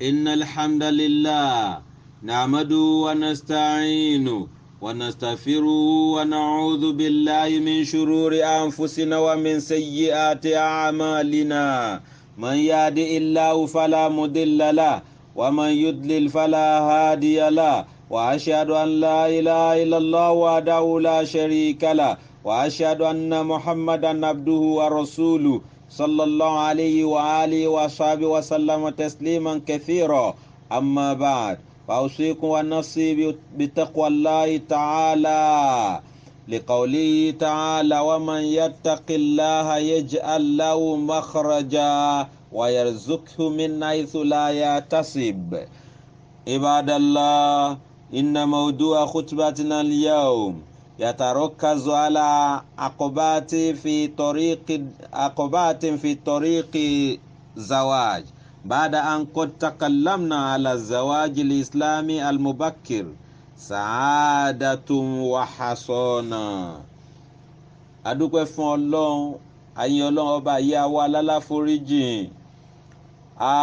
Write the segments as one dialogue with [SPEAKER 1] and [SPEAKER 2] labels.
[SPEAKER 1] إن الحمد لله نعمده ونستعينه ونستغفره ونعوذ بالله من شرور أنفسنا ومن سيئات أعمالنا من يهد الله فلا مضل له ومن يضلل فلا هادي له وأشهد أن لا إله إلا الله وحده لا شريك له وأشهد أن محمدا عبده ورسوله صلى الله عليه وآله وصحبه وسلم تسليما كثيرا أما بعد فأوصيكم ونفسي بتقوى الله تعالى لقوله تعالى ومن يتق الله يجعل له مخرجا ويرزقه من حيث لا يحتسب عباد الله إن موضوع خطبتنا اليوم يتركز على عقبات في طريق عقبات في طريق زواج بعد أن قد تكلمنا على الزواج الإسلامي المبكر سعادة وحصانة adúpẹ́ fún ọlọ́run àyìn ọlọ́run ọba yìí àwa alálàforíjìn a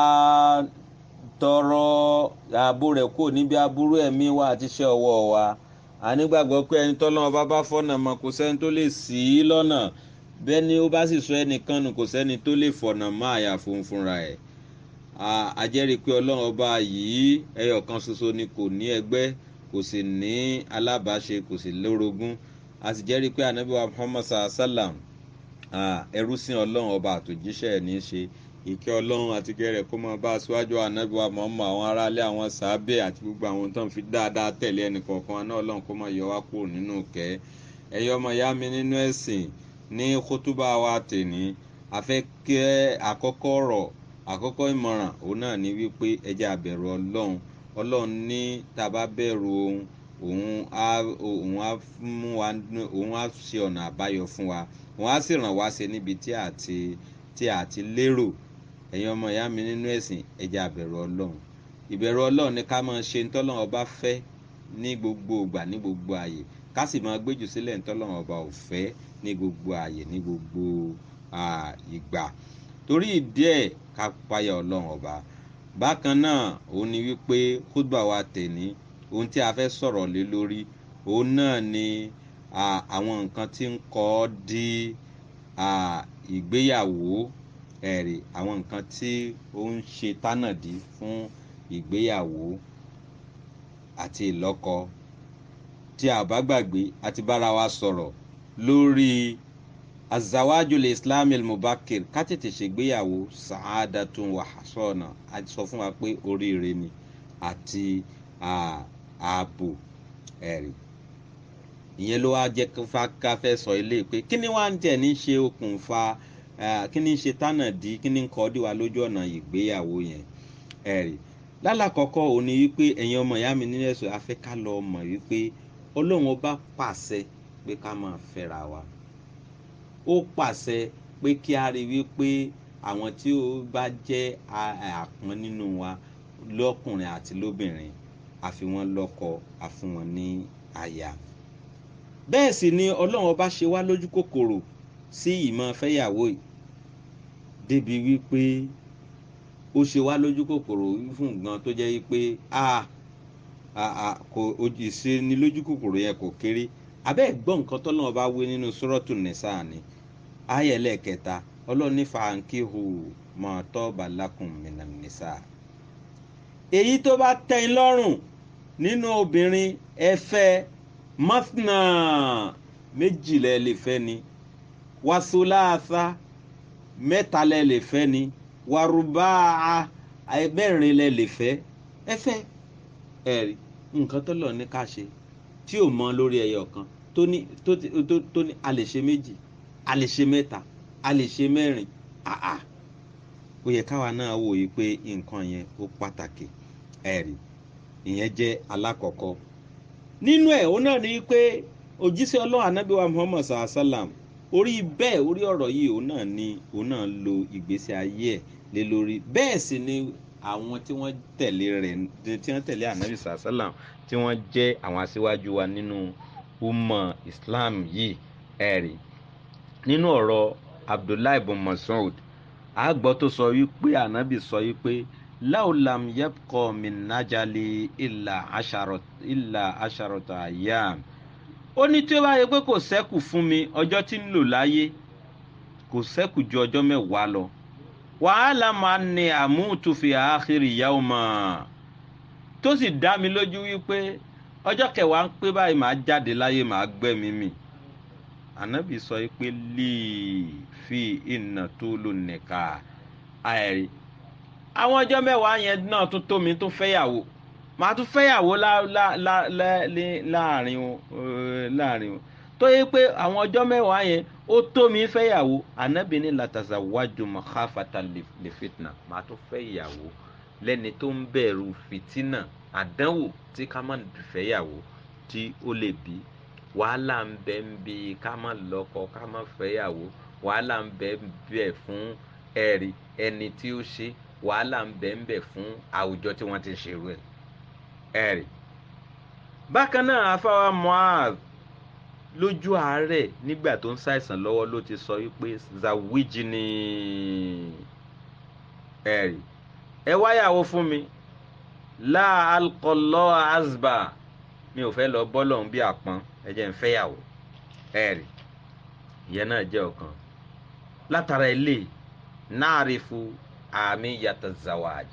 [SPEAKER 1] tọrọ ààbò rẹ̀ kò níbi aburú ẹ̀mí wa àti iṣẹ́ ọwọ́ wa a nígbàgbọ́ pé ẹni tọ́lọ́run bá bá fọ̀nà mọ́ kò sẹ́ni tó lè ṣì í lọ́nà bẹ́ẹ̀ ni ó bá sì sọ ẹnìkan nù kò sẹ́ni tó lè fọ̀nà mọ́ àyà fún fúnra ẹ̀ a jẹ́rìí pé ọlọ́run ọba yìí ẹyọ kan ṣoṣo ni kò ní ẹgbẹ́ kò sì ní alábàáṣe kò sì lórogún a sì jẹ́rìí pé anabi wa muhammad sallam ẹrú sí ọlọ́run ọba àtòjíṣẹ́ ẹ̀ ní í ṣe ìkẹ́ ọlọ́run àti gẹ̀rẹ̀ kó máa bá aṣáájú anabi wa muhammad àwọn aráalé àwọn sàábẹ̀ àti gbogbo àwọn tó ń fi dáadáa tẹ̀lé ẹnì kọ̀ọ̀kan wa náà ọlọ́run kó máa yọ wá kúrò nínú kẹ́ ẹ̀yọ́ ọmọ ìyá mi nínú ẹ̀sìn ní kótóbá wa tèní afẹ́kẹ́ àkọ́kọ́ ọ̀rọ̀ àkọ́kọ́ ìmọ̀ràn òun náà ní wípé ẹjẹ́ àbẹ̀rù ọlọ́run ọlọ́run ní tá a bá bẹ̀rù ohun òun á òun á mú wa òun á ṣe ọ̀nà àbáyọ fún wa òun á sì ràn wá ṣe níbi tí a ti tí a ti lérò ẹ̀yin ọmọ ìyá mi nínú ẹ̀sìn ẹjẹ́ àbẹ̀rù ọlọ́run ìbẹ̀rù ọlọ́run ni ká máa ṣe ntọ́lọ́run ọba fẹ́ ní gbogbo ìgbà ní gbogbo ààyè ká sì máa gbéjù sílẹ̀ ntọ́lọ́run ọba ò fẹ́ ní gbogbo ààyè ní gbogbo ìgbà torí ìdí ẹ̀ ká páyà ọlọ́run ọba bákan náà òun ni wípé kúdùbà wa tẹ̀ní ohun tí a fẹ́ sọ̀rọ̀ lé lórí òun náà ni àwọn nǹkan tí ń kọ́ di ìgbéyàwó ẹ̀rì àwọn nǹkan tí ó ń ṣe tánàdí fún ìgbéyàwó àti ìlọ́kọ tí a bá gbàgbé àti bára wa sọ̀rọ̀ lórí azawajul islam al-mubakir ká tètè ṣègbéyàwó sa'adatun wa hasana a sọ fún wa pé oríire ni àti ààbò ẹ̀rí ìyẹn ló wá jẹ́ ká fẹ́ sọ ilé pé kí ni wàá ń tẹ̀ ní ṣe okùnfà kí ni ṣe tánàdí kí ni kọ́ dí wa lójú ọ̀nà ìgbéyàwó yẹn ẹ̀rí lálàkọ́kọ́ òun ni wípé ẹ̀yin ọmọ ìyá mi nínú ẹ̀sùn afẹ́ ká lọ mọ̀ wípé ọlọ́run ọba pàṣẹ pé ká máa fẹ́ra wa ó pàṣẹ pé kí a rí wípé àwọn tí ó bá jẹ́ àpọ́n nínú wa lọ́kùnrin àti lóbìnrin a fi wọ́n lọ́kọ a fún wọn ní aya bẹ́ẹ̀ sì ni ọlọ́run ọba ṣe wá lójú kòkòrò sí ìmọ̀ fẹ́yàwó yìí débi wípé ó ṣe wá lójú kòkòrò fún gan tó jẹ́ wípé a kò ìṣe ni lójú kòkòrò yẹn kò kéré abẹ́ gbọ́ nǹkan tọ́lọ́run ọba wé nínú sọ́rọ́tù nìsa ni ayẹlẹ kẹta ọlọ́run ní fàǹkìhù mọ̀ọ́tọ́ balakùn mìíràn nìsa. èyí tó bá tẹ́ ẹ lọ́rùn nínú obìnrin ẹ fẹ́ mọ́fìnà méjìlẹ̀ lè fẹ́ ni wàsúláàfà mẹ́talẹ̀ lè fẹ́ ni wàrúbáà ẹgbẹ́rin lẹ̀ lè fẹ́ ẹ fẹ́ ẹ̀rí nǹkan tó lọ ní ká ṣe tí ò mọ lórí ẹyọ kan tó ní tó ní a lè ṣe méjì a lè ṣe mẹ́ta a lè ṣe mẹ́rin àà ó yẹ káwa náà wò yí pé nǹkan yẹn ó pàtàkì ẹ̀rí ìyẹn jẹ́ alákọ̀ọ́kọ́ nínú ẹ̀ ó náà ní pé òjíṣẹ́ ọlọ́run anábì wa muhammad sallam orí bẹ́ẹ̀ orí ọ̀rọ̀ yìí òun náà ní òun náà lo ìgbésí ayé ẹ̀ lé lórí bẹ́ẹ̀ sì ni àwọn tí wọ́n tẹ̀lé rẹ̀ tí wọ́n tẹ̀lé anábì sallam tí wọ́n jẹ́ àwọn aṣíwájú wa nínú umma islam yìí ẹ̀rí nínú ọ̀rọ̀ abdullahi ibn mas'ud àgbọ̀ tó sọ wípé ànábì sọ wípé láwùlàm yẹ́pọ̀ mìnájàlè ìlà àṣàròtà àyàm ó ní tí ó bá yẹ pé kò sẹ́kù fún mi ọjọ́ tí ń lò láyé kò sẹ́kù ju ọjọ́ mẹ́wàá lọ wàhálà máa ní àmútùfì àáxírì ìyàwó mọ́ tó sì dá mi lójú wípé ọjọ́ kẹwàá ń pé báyìí màá jáde láyé màá gbẹ́mí mi ànábì sọ pé líì fi ìnà tó lò nìka àìrí àwọn ọjọ́ mẹ́wàá yẹn náà tún tó mi tún fẹ́yàwó màá tún fẹ́yàwó láàrin wọn tó yẹ pé àwọn ọjọ́ mẹ́wàá yẹn ó tó mi fẹ́yàwó ànábì ní làtàzà wájú mahafata lè fitna màá tún fẹ́yàwó lẹ́ni tó ń bẹ̀rù fìtínà àdánwò tí ká má fẹ́yàwó tí ó lè bí wàhálà ń bẹ ń bi ká má lọ́kọ ká má fẹ́yàwó wàhálà ń bẹ ń bẹ fún ẹ̀rí ẹni tí ó ṣe wàhálà ń bẹ ń bẹ fún àwùjọ tí wọ́n ti ṣerú ẹ̀ ẹ̀rí. bákan náà afáwa Mu'adh lójú àárẹ̀ nígbà tó ń ṣàìsàn lọ́wọ́ ló ti sọ wípé zawiji ni ẹ̀rí ẹ wáyàwó fún mi láà alkọlọ́ azba mi ò fẹ́ lọ bọ́lọ̀ ń bí àpọ́n ẹ jẹ́ ń fẹ́yàwó ẹ̀rí ìyẹn náà jẹ́ ọ̀kan látara ilé náàrífù àmì yàtọ̀ zawaj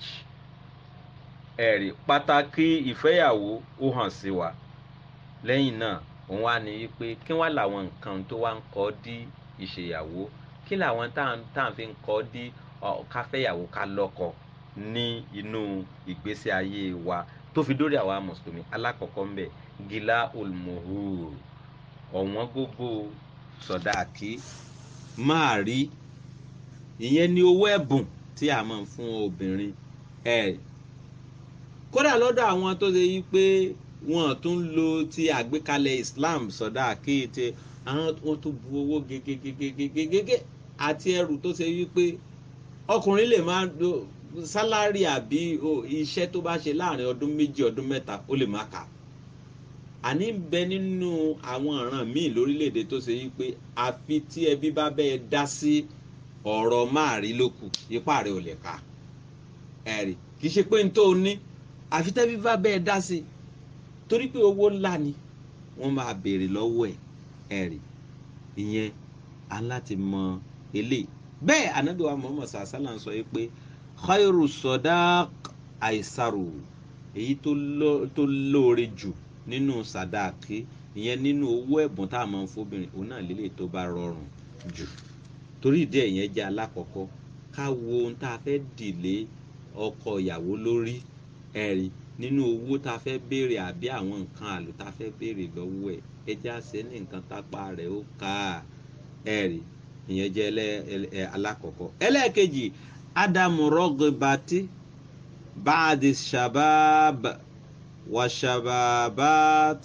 [SPEAKER 1] ẹ̀rí pàtàkì ìfẹ́yàwó ó hàn sí wa lẹ́yìn náà òun wá ní wípé kí wọ́n làwọn nǹkan tó wá ń kọ́ dí ìṣèyàwó kí làwọn tá à ń fi ń kọ́ dí káfẹ́yàwó ká lọ́kọ ní inú ìgbésí ayé wa tó fi dórí àwa mùsùlùmí alákọ̀ọ́kọ́ ń bẹ̀ gíla olùmọ̀húr ọ̀wọ́n gógó sọ̀dáàkì máa rí ìyẹn ní owó ẹ̀bùn tí a máa ń fún obìnrin ẹ̀ kódà lọ́dọ̀ àwọn tó ṣe yí pé wọn tún lo ti àgbékalẹ̀ Islam sọ̀dáàkì tí àwọn tó bu owó gégégégégégégé àti ẹrù tó ṣe yí pé ọkùnrin lè máa sálárì àbí iṣẹ́ tó bá ṣe láàrin ọdún méjì ọdún mẹ́ta ó lè má kà àní ń bẹ nínú àwọn ọ̀ràn míì lórílẹ̀‐èdè tó ṣe yí pé àfi tí ẹbí bá bẹ́ẹ̀ dá sí ọ̀rọ̀ máa rí lókù ipá rẹ̀ ò lè ka ẹ̀rì kì í ṣe pé n tó ní àfi tẹ́bí bá bẹ́ẹ̀ dá sí torí pé owó ńlá ni wọ́n máa béèrè lọ́wọ́ ẹ̀ ẹ̀rì ìyẹn aláti mọ eléyìí bẹ́ẹ̀ ànábì wa Muhammad sàásálà ń sọ yìí pé khairu sọdák àìsàrò èyí tó lóore jù nínú sàdáàkì ìyẹn nínú owó ẹ̀bùn tá a máa ń fóbìnrin òun náà lélẹ̀ tó bá rọrùn jù torí ìdí ẹ̀yẹn jẹ́ alákọ̀ọ́kọ́ ká wo ohun tá a fẹ́ dìlé ọkọ ìyàwó lórí ẹ̀rí nínú owó tá a fẹ́ béèrè àbí àwọn nǹkan àlò tá a fẹ́ béèrè lọ́wọ́ ẹ̀ ẹ jẹ́ àṣẹ ní nǹkan tápá rẹ̀ ó ká ẹ̀rí ìyẹn jẹ́ alákọ̀ọ́kọ́ ẹlẹ́ẹ̀kejì ádámù rọ́gìbàtì báàdì shabab wa shababat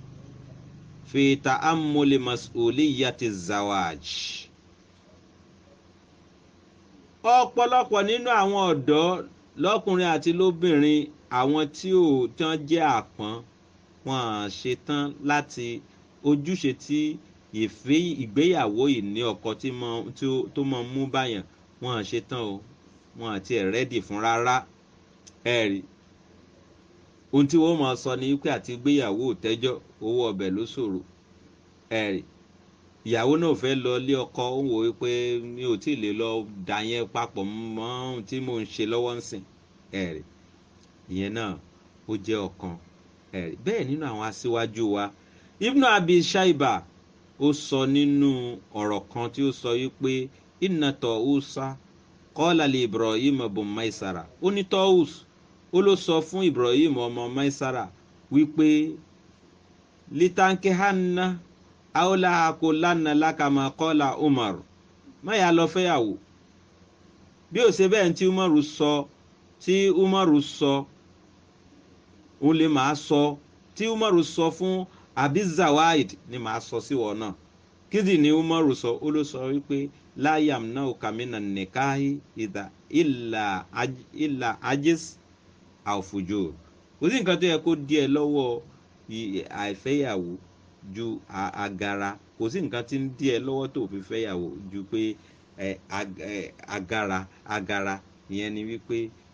[SPEAKER 1] fi ta'ammuli mas'uliyati zawaj ọ̀pọ̀lọpọ̀ nínú àwọn ọ̀dọ́ lọ́kùnrin àti lóbìnrin àwọn tí ò tán jẹ́ àpọ́n wọn à ṣetán láti ojúṣe tí ìfẹ́ ìgbéyàwó ìní ọkọ tó mọ mú báyàn wọn à ṣetán o wọn àti ẹ̀ rẹ́dì fún rárá ẹ rí ohun tí wọ́n máa sọ ni wípé àti gbéyàwó tẹ́jọ́ owó ọbẹ̀ ló ṣòro ẹ rí ìyàwó náà fẹ́ lọ ilé ọkọ ó wò ó pé mi ò tí ì lè lọ dà yẹn papọ̀ mọ́ ohun tí mò ń ṣe lọ́wọ́ ń sìn ẹ̀rì ìyẹn náà ó jẹ́ ọ̀kan ẹ̀rì bẹ́ẹ̀ nínú àwọn aṣíwájú wa Ibn Abi Shaiba ó sọ nínú ọ̀rọ̀ kan tí ó sọ wípé inna Tawusa qala li Ibrahim bun Maisara ó ní Tawus ó ló sọ fún Ibrahim ọmọ Maisara wípé litanke hanna aola ako lana lakama kọ́la umar má yà lọ fẹ́yàwó bí ó ṣe bẹ́ẹ̀ tí umaru sọ tí umaru sọ òun lè máa sọ tí umaru sọ fún abizawaid ni màá sọ sí wọn náà kídì ni umaru sọ ó ló sọ wípé láyàm náà kàmínà nìkáhí ìdá ìlà ajis àfùjò kò sí nǹkan tó yẹ kó díẹ̀ lọ́wọ́ àìfẹ́yàwó ju agara kò sí nǹkan tí ń dí ẹ lọ́wọ́ tó fi fẹ́yàwó ju pé agara agara ìyẹn ni wípé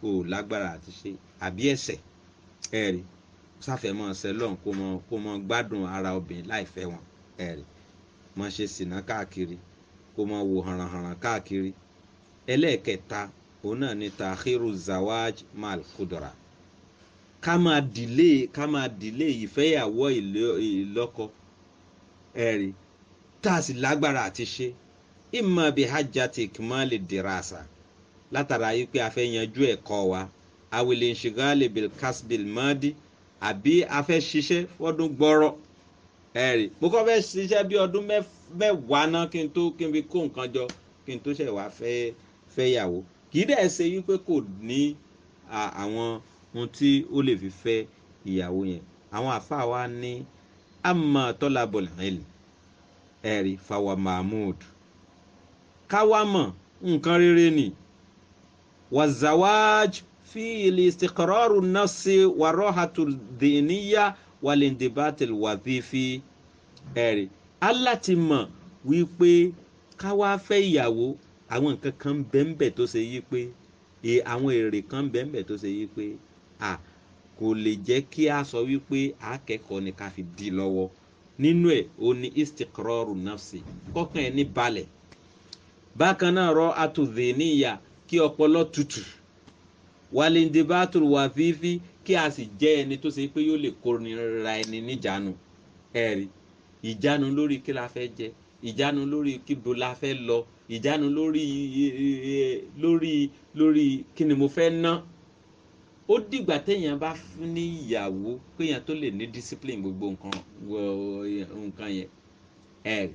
[SPEAKER 1] o ò lágbára àti ṣe àbí ẹ̀ṣẹ̀ ẹ̀rí sáfẹ̀mọ́ sẹlọ̀n kó mọ kó mọ gbádùn ara obìnrin láìfẹ́ wọn ẹ̀rí mọ ṣe sìnà káàkiri kó mọ wo hànrànhànràn káàkiri ẹlẹ́ẹ̀kẹta òun náà ni takhiru zawaj mal kudra ká máa dìlé ká máa dìlé ìfẹ́yàwó ìlọ́kọ ẹ̀rí tá a sì lágbára àti ṣe imma bi hajjati ikmali dirasa látara yìí pé a fẹ́ yanjú ẹ̀kọ́ wa awele nṣigali bil kasbil madi àbí a fẹ́ ṣiṣẹ́ fọ́dún gbọ́rọ̀ ẹ̀rí mo kọ́ fẹ́ ṣiṣẹ́ bí ọdún mẹ́wàá náà kí n tó kí n fi kó nǹkan jọ kí n tó ṣẹ̀ wá fẹ́ fẹ́ yàwó kì í dẹ̀ ṣe wípé kò ní àwọn ohun tí ó lè fi fẹ́ ìyàwó yẹn àwọn àfa wa ní amma tọ́lábọ̀lì ẹ̀lì ẹ̀rí fàwa mahmud káwámọ̀ nǹkan rere ni wazawaj fi istiqraru nafsi wa rohatu diniya walindibatil wadhifi ẹ̀rí aláti mọ̀ wípé káwá fẹ́ ìyàwó àwọn nǹkan kan bẹ́ẹ̀nbẹ́ẹ̀ tó ṣe yí pé àwọn èrè kan bẹ́ẹ̀nbẹ́ẹ̀ tó ṣe yí pé à kò lè jẹ́ kí a sọ wípé akẹ́kọ̀ọ́ ni ká fi di lọ́wọ́ nínú ẹ̀ o ní istiqraru nafsi kọ́kàn ẹ̀ ní balẹ̀ bákan náà rọ atudhiniya kí ọpọlọ tutù walindibatul wafifi kí a sì jẹ́ ẹni tó ṣe pé yóò lè kórìíra ẹni níjànú ẹ̀rí ìjánu lórí kí la fẹ́ jẹ ìjánu lórí kíbo la fẹ́ lọ ìjánu lórí lórí lórí kí ni mo fẹ́ ná ó dìgbà téèyàn bá ní ìyàwó kéèyàn tó lè ní discipline gbogbo nǹkan nǹkan yẹn ẹ̀rí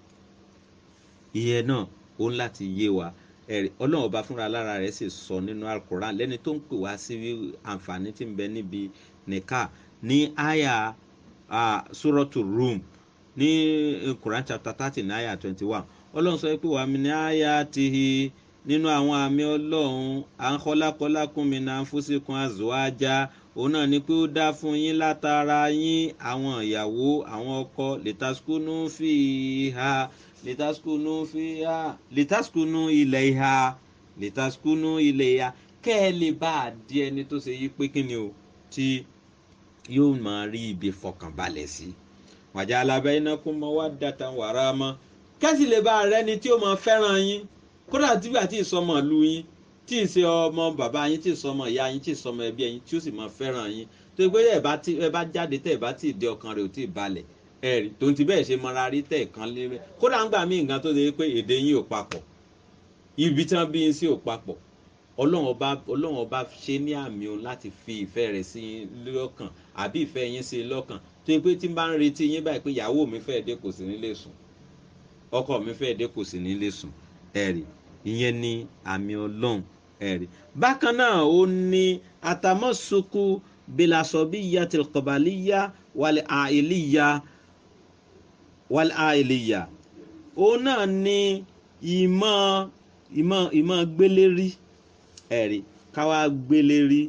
[SPEAKER 1] ìyẹn náà ó ń láti yé wa ẹ̀rí ọlọ́run ọba fúnra lára rẹ̀ sì sọ nínú alukoran lẹ́ni tó ń pè wá sí àǹfààní tí ń bẹ níbi nìka ní àyà sórọ́tù rum ní quran chapter thirty ní àyà twenty one ọlọ́run sọ pé wàá mi ní àyà tihi nínú àwọn àmì ọlọ́run à ń kọ́lákọ́lákún mi náà fúnṣekun àzọ́ájá òun náà ni pé ó dá fún yín látara yín àwọn ìyàwó àwọn ọkọ lẹ́tàskúnú fi ha litaskunu fiha litaskunu ilayha litaskunu ilayha kẹ́ ẹ lè bá a di ẹni tó ṣe yí pé kí ni o tí yóò máa rí ibi fọkànbalẹ̀ sí wajala bainakum mawaddatan wa rahma kẹ́sì lè bá a rẹ́ni tí ó máa fẹ́ràn yín kódà tígbà tí ìsọmọ ìlú yín tí ì ṣe ọmọ bàbá yín tí ì sọmọ ìyá yín tí ì sọmọ ẹbí yín tí ó sì máa fẹ́ràn yín tó gbé ẹ bá jáde tẹ́ ẹ bá tí ì dé ọkàn rẹ̀ ò tí ì balẹ̀ ẹ̀rí tó ń ti bẹ́ẹ̀ ṣe mọ́ra rí tẹ̀ kan lé bẹ́ẹ̀ kódà ń gbà mí nǹkan tó ṣe pé èdè yín ò papọ̀ ibi tí wọ́n bí yín sí ò papọ̀ ọlọ́run ọba ọlọ́run ọba ṣe ní àmì o láti fi ìfẹ́ rẹ̀ sí yín lọ́kàn àbí ìfẹ́ yín sí lọ́kàn tó yẹ pé tí n bá ń retí yín báyìí pé ìyàwó mi fẹ́ dé kò sí nílé sùn ọkọ mi fẹ́ dé kò sí nílé sùn ẹ̀rí ìyẹn ni àmì ọlọ́run ẹ̀rí bákan náà ó ní àtàmọ́sokù bilasọ̀bíyà tìlkọ̀bàlíyà wàlẹ̀ àìlíyà wàlẹ̀ àìlíyà òun náà ní ìmọ̀ ìmọ̀ ìmọ̀ gbélérí ẹ̀rí káwá gbélérí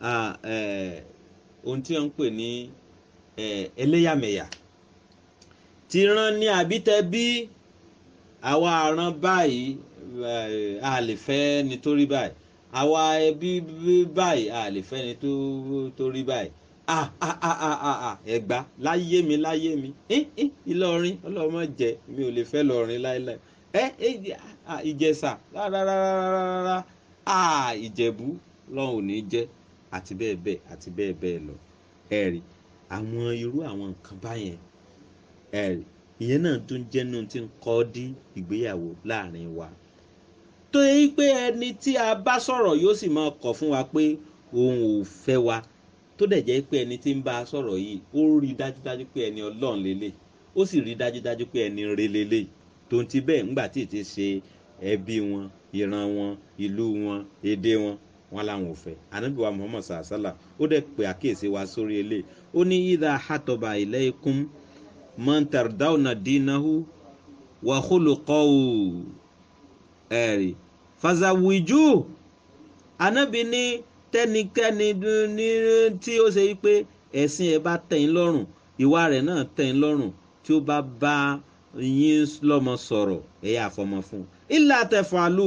[SPEAKER 1] ohun tí wọ́n ń pè ní ẹlẹ́yàmẹ̀yà ti rán ní àbítẹ́ bí àwa àrán báyìí a lè fẹ́ nítorí báyìí àwa ẹbí báyìí a lè fẹ́ nítorí báyìí ah ah ah ah ah ah ẹ̀gbá láyé mi láyé mi ìlọrin ọlọ́mọ jẹ mi ò lè fẹ́ lọrin láéláé ẹ ìjẹsà rárárárárá ah ìjẹ̀bú lọ́hùn ò ní jẹ́ àti bẹ́ẹ̀ bẹ́ẹ̀ àti bẹ́ẹ̀ bẹ́ẹ̀ lọ ẹ̀rí àwọn irú àwọn nǹkan báyẹn ẹ̀rí ìyẹn náà tó ń jẹ́nu tí ń kọ́ dí ìgbéyàwó láàrin wa tó yẹ pé ẹni tí a bá sọ̀rọ̀ yóò sì máa kọ̀ fún wa pé òun ò fẹ́ wa tó dẹ̀ jẹ́ pé ẹni tí ń bá a sọ̀rọ̀ yìí ó rí dájúdájú pé ẹni ọlọ́run lélẹ̀ ó sì rí dájúdájú pé ẹni re lélẹ̀ tó ń ti bẹ́ẹ̀ ńgbà tí ì ti ṣe ẹbí wọn ìran wọn ìlú wọn èdè wọn wọn làwọn ò fẹ́ ànábì wa muhammad sàlá ó dẹ̀ pé àkíyèsí wa sórí eléyìí ó ní ìdá àtọ̀bà ilaykum man tardawna dinahu wa khuluqahu ẹ̀rí fazawiju ànábì ní tẹ́nikẹ́ni ní tí ó ṣe pé ẹ̀sìn ẹ̀ bá tẹ̀yìn lọ́rùn ìwà rẹ̀ náà tẹ̀yìn lọ́rùn tí ó bá bá yín lọ́mọ sọ̀rọ̀ ẹ̀yà àfọmọ fún un ilà tẹ̀fàlù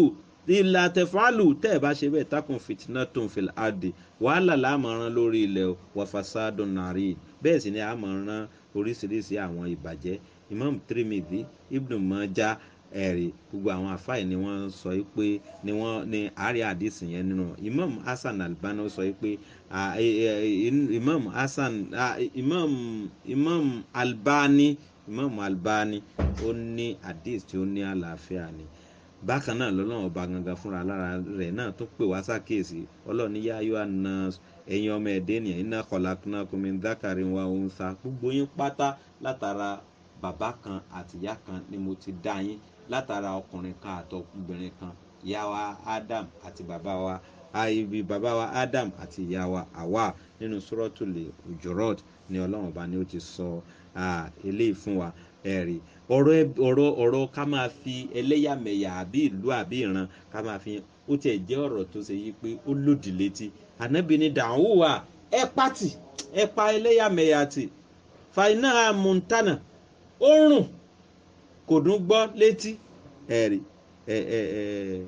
[SPEAKER 1] ìlà tẹ̀fálù tẹ́ ẹ̀ bá ṣe bẹ́ẹ̀ takùn fìtínà tó ń fi àdè wàhálà láàmọ̀ràn lórí ilẹ̀ wàfàsádùn nàrí bẹ́ẹ̀ sì ni àmọ̀ràn oríṣiríṣi àwọn ìbàjẹ́ imam tirimidi ibnu mọ́já ẹ̀rí gbogbo àwọn àfáì ni wọ́n sọ pé ni wọ́n ní àárẹ̀ àdìsí yẹn nínú imam hasan albani sọ pé imam hasan imam imam albani imam albani ó ní àdìsí tí ó ní àlàáfíà ni bákan náà lọ́lọ́run ọba gangan fúnra lára rẹ̀ náà tó pè wá sákèsí ọlọ́ọ̀ni yá ayọ́ àná ẹ̀yin ọmọ ẹ̀dẹ́ ènìyàn iná kọ̀lákùnà kùnmí dákàrí wa òun sa gbogbo yín pátá látara bàbá kan àtìyá kan ni mo ti dá yín látara ọkùnrin kan àtọkùnrin kan ìyá wa Adam àti bàbá wa ibi bàbá wa Adam àti ìyá wa Hawa nínú sọ́rọ́tùlẹ̀ Hujurat ni ọlọ́run ọba ni ó ti sọ eléyìí fún wa ẹ̀rí ọ̀rọ̀ ọ̀rọ̀ ọ̀rọ̀ ká máa fi ẹlẹ́yàmẹ̀yà àbí ìlú àbí ìran ká máa fi ó tiẹ̀ jẹ́ ọ̀rọ̀ tó ṣe yí pé ó lòdì létí ànábì ní dàhùwà ẹ pàtì ẹ pa ẹlẹ́yàmẹ̀yà tì fàìnà montana ó rùn kò dún gbọ́ létí ẹ̀rí ẹ ẹ ẹ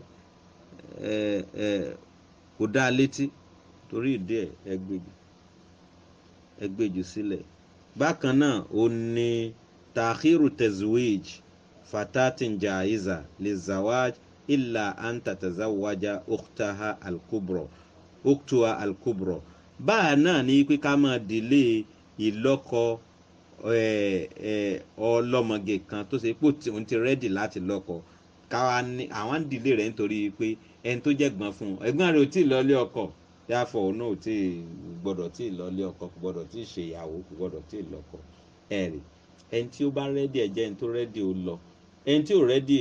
[SPEAKER 1] ẹ ẹ kò dáa létí torí ìdí ẹ ẹ gbèjì ẹ gbèjì sílẹ̀ bákan náà ó ní takhiru tezwij fatatin jaiza lizawaj illa an tatazawaja ukhtaha alkubro ukhtuha alkubro báà náà ní pé ká máa dìlé ìlọ́kọ ọlọ́mọge kan tó ṣe pé òun ti rẹ́dì láti lọ́kọ káwa ní àwọn ń dìlé rẹ̀ nítorí pé ẹni tó jẹ́ gbọ́n fún un ẹ̀gbọ́n rẹ̀ ò tí ì lọ́lé ọkọ yàfọ̀ òun náà ò tí ì gbọ́dọ̀ tí ì lọ́lé ọkọ kò gbọ́dọ̀ tí ì ṣe ìyàwó kò gbọ́dọ̀ tí ì lọ́kọ ẹ̀rì ẹni tí ó bá rẹ́dì ẹ̀ jẹ́ ẹni tó rẹ́dì ó lọ ẹni tí ò rẹ́dì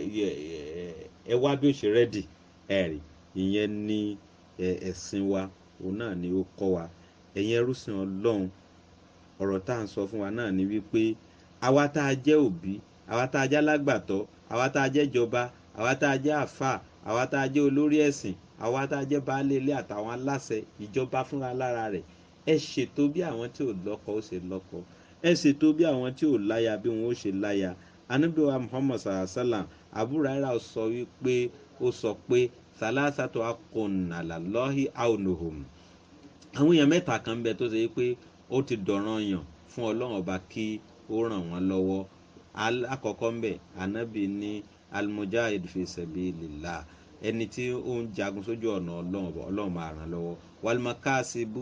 [SPEAKER 1] ẹ wá bí ó ṣe rẹ́dì ẹ̀rì ìyẹn ní ẹ̀sìn wa òun náà ni ó kọ́ wa ẹ̀yin ẹrúsìn ọlọ́run ọ̀rọ̀ tá à ń sọ fún wa náà ni wípé àwa tá a jẹ́ òbí àwa tá a jẹ́ alágbàtọ́ àwa tá a jẹ́ ìjọba àwa tá a jẹ́ àfà àwa tá a jẹ́ olórí ẹ̀sìn àwa tá a jẹ́ baálé ilé àtàwọn aláṣẹ ìjọba fúnra lára rẹ̀ ẹ ṣètò bí àwọn tí ò lọ́kọ ó ṣe lọ́kọ ẹ ṣètò bí àwọn tí ò láya bí wọn ó ṣe láya anábíwá muhammad sallam abúráírà sọ wípé ó sọ pé salasatu akọ̀nàlálọ́hì aunuhum àwọn èèyàn mẹ́ta kan bẹ tó ṣe pé ó ti dọ̀ràn yàn fún ọlọ́run ọba kí ó ràn wọ́n lọ́wọ́ alákọ̀ọ́kọ́ ń bẹ̀ anábì ní almujahid fi sabilillah ẹni tí ó ń jagun sójú ọ̀nà ọlọ́run ọba ọlọ́run máa ràn lọ́wọ́ walmakasibu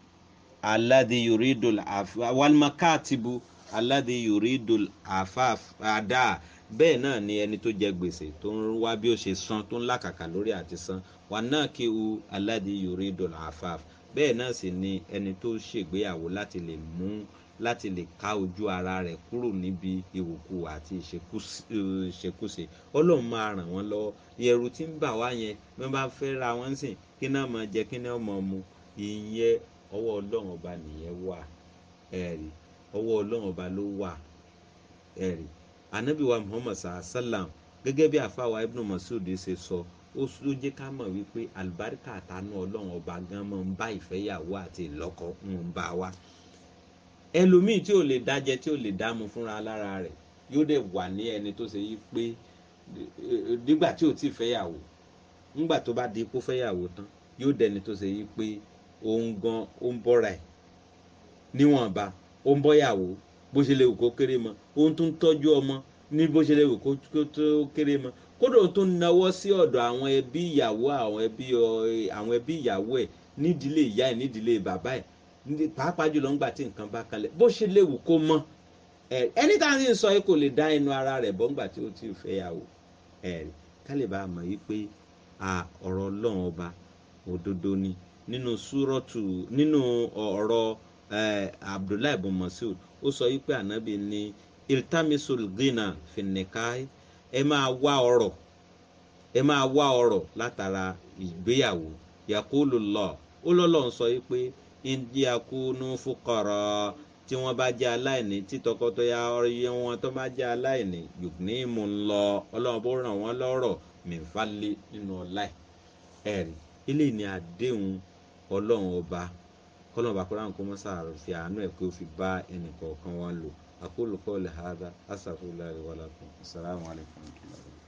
[SPEAKER 1] aládé yuridul afaf walmakatibu aládé yuridul afaf ada bẹ́ẹ̀ náà ni ẹni tó jẹ gbèsè tó ń wá bí ó ṣe san tó ń làkàkà lórí àti san wà náà kí u aládé yuridul afaf bẹ́ẹ̀ náà sì ni ẹni tó ṣègbéyàwó láti lè mú láti lè ká ojú ara rẹ̀ kúrò níbi ìwòkú àti ìṣekúṣe ọlọ́run máa ràn wọ́n lọ́wọ́ ìyẹ̀rù tí ń bà wá yẹn bí wọ́n bá fẹ́ ra wọ́n sìn kí náà máa jẹ kí náà máa mu ìyẹn ọwọ́ ọlọ́run ọba nìyẹn wà ẹ̀rí ọwọ́ ọlọ́run ọba ló wà ẹ̀rí anabi wa muhammad sallam gẹ́gẹ́ bí àfàwà ibn masud ṣe sọ ó jẹ́ ká mọ̀ wípé àlùbáríkà àtànú ọlọ́run ọba gan máa ń bá ìfẹ́yàwó àti ìlọ́kọ ń bá wa ẹlòmíì tí ò lè dájẹ tí ò lè dámu fúnra lára rẹ̀ yóò dẹ̀ wà ní ẹni tó ṣe yí pé nígbà tí ò tí ì fẹ́yàwó nígbà tó bá di ipò fẹ́yàwó tán yóò dẹni tó ṣe yí pé òun gan ó ń bọ́ra ẹ̀ níwọ̀nba ó ń bọ́yàwó bó ṣe lè wù kó kéré mọ́ ó ń tún tọ́jú ọmọ ní bó ṣe lè wù kó tó kéré mọ́ kódà ó tún nawọ́ sí ọ̀dọ̀ àwọn ẹbí ìyàwó àwọn ẹbí àwọn ẹbí ìyàwó ẹ̀ nídìílé ìyá ẹ̀ nídìílé bàbá ẹ̀ pàápàá jùlọ ńgbà tí nǹkan bá kalẹ̀ bó ṣe lè wù kó mọ́ ẹni tá à ń sọ yìí kò lè dá ẹnu ara rẹ̀ bọ́ ńgbà tí ó ti fẹ́ yàwó ká lè bá a mọ̀ yìí pé ọ̀rọ̀ ọlọ́run ọba òdodo ni nínú súrọ́tù nínú ọ̀rọ̀ abdullahi ibn masud ó sọ yìí pé ànábì ní iltamisul gina finnekai ẹ máa wá ọrọ̀ ẹ máa wá ọrọ̀ látara ìgbéyàwó yakulu lọ ó lọ́lọ́ ń sọ yìí pé indiakunu fukara tí wọ́n bá jẹ́ aláìní tí tọkọtaya ọyẹ wọn tó bá jẹ́ aláìní yòókùní mú un lọ ọlọ́run bó ràn wọ́n lọ́rọ̀ mìfàlẹ́ nínú ọlá ẹ̀rí eléyìí ni àdéhùn ọlọ́run ọba kọ́lọ́run bá kọ́ra nǹkan mọ́sá fi àánú ẹ̀ kó fi bá ẹnì kọ̀ọ̀kan wọn lò àkólùkọ́ lè hàdá asàfúlẹ̀ wàlàkùn assalamu alaikum.